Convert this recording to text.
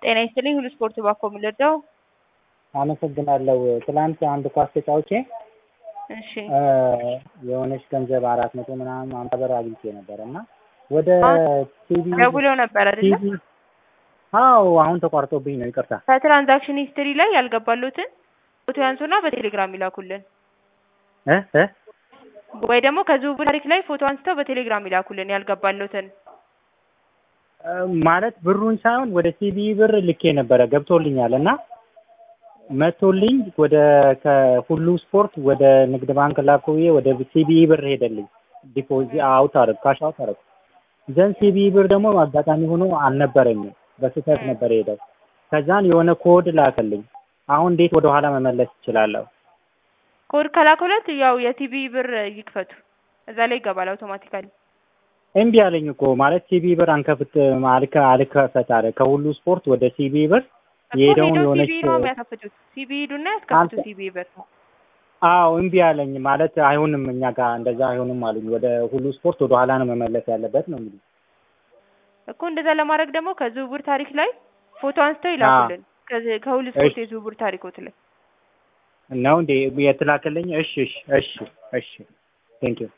ጤና ይስጥልኝ ሁሉ ስፖርት ባኮ የምንወደው አመሰግናለሁ። ትላንት አንድ ኳስ ተጫውቼ እሺ የሆነች ገንዘብ አራት መቶ ምናምን አምሳ ብር አግኝቼ ነበር እና ወደ ቲቪ ደውለው ነበር አይደለ? ቲቪ አዎ አሁን ተቋርጦብኝ ነው ይቅርታ። ከትራንዛክሽን ሂስትሪ ላይ ያልገባሉትን ፎቶ ያንሱና በቴሌግራም ይላኩልን፣ እ እ ወይ ደግሞ ከዝውውር ታሪክ ላይ ፎቶ አንስተው በቴሌግራም ይላኩልን ያልገባሉትን። ማለት ብሩን ሳይሆን ወደ ሲቢ ብር ልኬ ነበረ ገብቶልኛል እና መቶልኝ ወደ ከሁሉ ስፖርት ወደ ንግድ ባንክ ላኩዬ ወደ ሲቢ ብር ሄደልኝ። ዲፖዚ አውት አረግ ካሽ አውት አረግ ዘን ሲቢ ብር ደግሞ አጋጣሚ ሆኖ አልነበረኝም በስህተት ነበር ሄደው። ከዛን የሆነ ኮድ ላከልኝ። አሁን እንዴት ወደ ኋላ መመለስ እችላለሁ? ኮድ ከላኩለት ያው የቲቪ ብር ይክፈቱ፣ እዛ ላይ ይገባል አውቶማቲካሊ። እምቢ አለኝ እኮ ማለት ሲቢ ብር አንከፍት አልከ አልከፈት አለ። ከሁሉ ስፖርት ወደ ሲቢ ብር የሄደውን ሄደው የሆነች ሲቢ ነው የሚያከፍቱት። ሲቢ ሂዱና ያስከፍቱ አንተ- ሲቢ ብር። አዎ እምቢ አለኝ ማለት አይሆንም፣ እኛ ጋር እንደዛ አይሆንም አሉኝ። ወደ ሁሉ ስፖርት ወደ ኋላ ነው መመለስ ያለበት ነው እንግዲህ። እኮ እንደዛ ለማድረግ ደግሞ ከዝውውር ታሪክ ላይ ፎቶ አንስተው ይላኩልን። ከዚ- ከሁሉ ስፖርት እሺ። የዝውውር ታሪኮት ላይ ነው እንዴ የተላከልኝ? እሺ እሺ እሺ እሺ ቴንክ ዩ